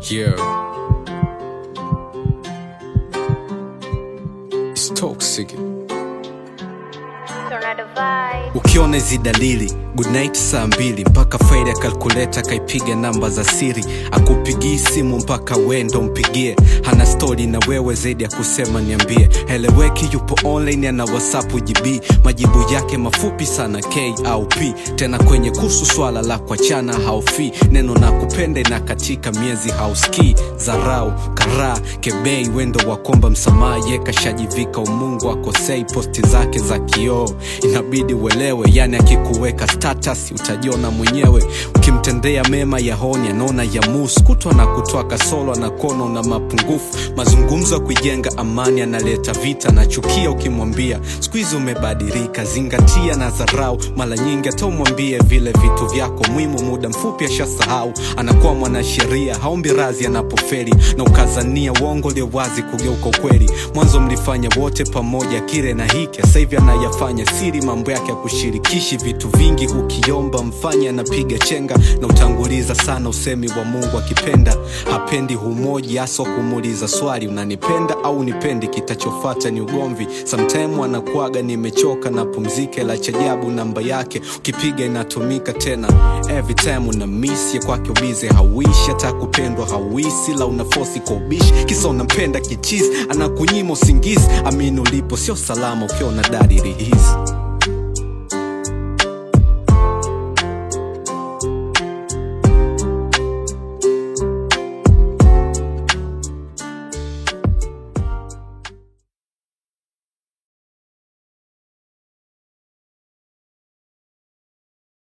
Yeah. It's toxic. Tornado vibe. ukiona hizi dalili goodnight saa mbili mpaka faili ya kalkuleta akaipiga namba za siri akupigii simu mpaka wendo mpigie hana stori na wewe zaidi ya kusema niambie heleweki yupo online ana whatsapp gb majibu yake mafupi sana k au p tena kwenye kuhusu swala la kuachana haufi neno na kupenda na katika miezi hauski zarau karaa kebei wendo wa komba msamaha ye kashajivika umungu akosei posti zake za kioo inabidi uelewe yani akikuweka status utajiona mwenyewe ukimtendea mema ya honi anaona ya mus kutwa na kutoa kasolo na kono na mapungufu mazungumzo ya kuijenga amani analeta vita na chukia ukimwambia siku hizi umebadilika zingatia na dharau mara nyingi hata umwambie vile vitu vyako muhimu muda mfupi ashasahau anakuwa mwanasheria haombi razi anapoferi na ukazania uongo ulio wazi kugeuka ukweli mwanzo mlifanya wote pamoja kile na hiki sasa hivi anayafanya siri mambo yake ya kushirikishi vitu vingi ukiomba mfanye anapiga chenga na utanguliza sana usemi wa mungu akipenda hapendi humoji hasa kumuuliza swali unanipenda au nipendi kitachofata ni ugomvi samtime anakuaga nimechoka na pumzike la chajabu namba yake ukipiga inatumika tena every time una misi kwake ubize hauishi hata kupendwa hauisi la unafosi kwa ubishi kisa unampenda kichizi anakunyima usingizi amini ulipo sio salama ukiona dalili hizi